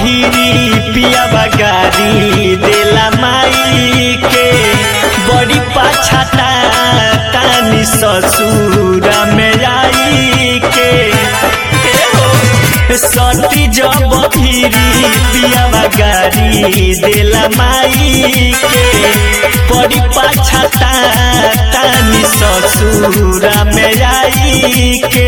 भीरी पिया बगारी देला माई के बड़ी पाछाता तानी ससुर में आई के ए हो, सती जब भीरी पिया बगारी देला माई के बड़ी पाछाता तानी ससुर में आई के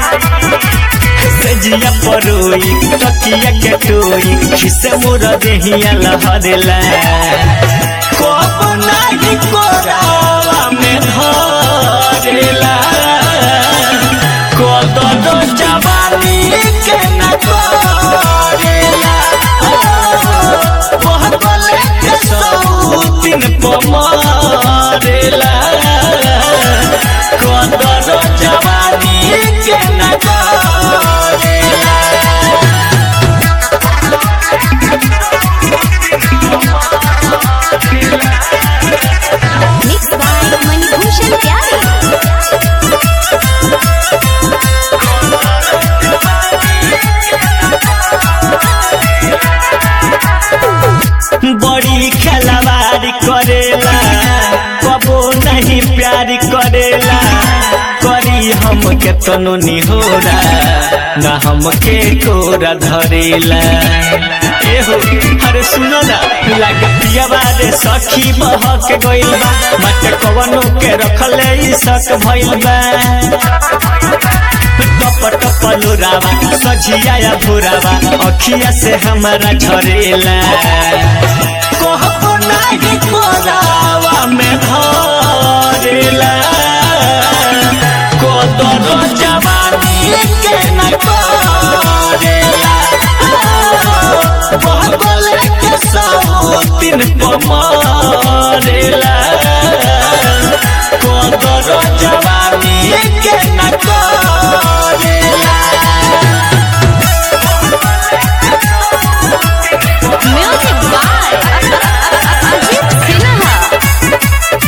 जिया परोई तकिया के टोई खिसे मोर देहिया लहरेला कोप नाही कोरावा में धरेला कोदो जवानी के न करेला मोह बोले के सौ दिन पमारेला कोदो जवानी के न करेला Mixed by Manibhushan Pyare. बड़ी खिलवाड़ करेला कबो नहीं प्यार करेला करी हम के तनो निहोरा ना हम के कोरा धरेला एहो अरे सुनो ना लागे पियावा रे सखी बहक गइल बा मत कवनो के रखले ई सक भइल बा टप टप लोरावा सझिया या भोरावा अखिया से हमारा झरेला कहबो नाही कोरावा में धरेला कोदर जवानी के न करेला बहबले के सौ दिन पमारेला कोदर जवानी के न करेला Music by Ajit Sinha.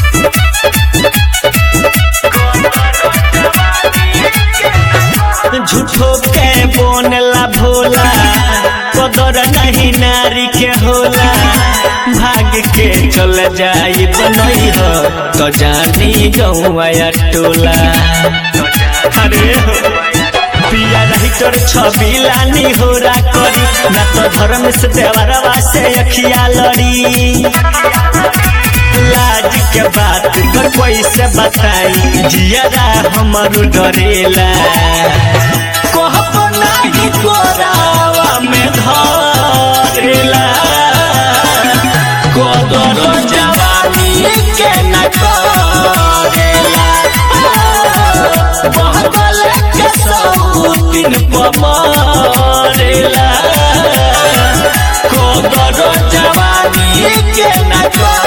झूठो के बोनला भोला कदर नहीं नारी के होला भाग के चल जाई बनई हो तो जानी गौया टोला अरे हो पिया रही तोर छवि लानी होरा करी ना तो धर्म से देवरवा से अखिया लड़ी लाज के बात पर कैसे बताई जियरा हमर डरेला कहब नाही कोरावा में धरेला कोदर जवानी के न करेला बहबल के सौ दिन पमारेला कोदर जवानी के न करेला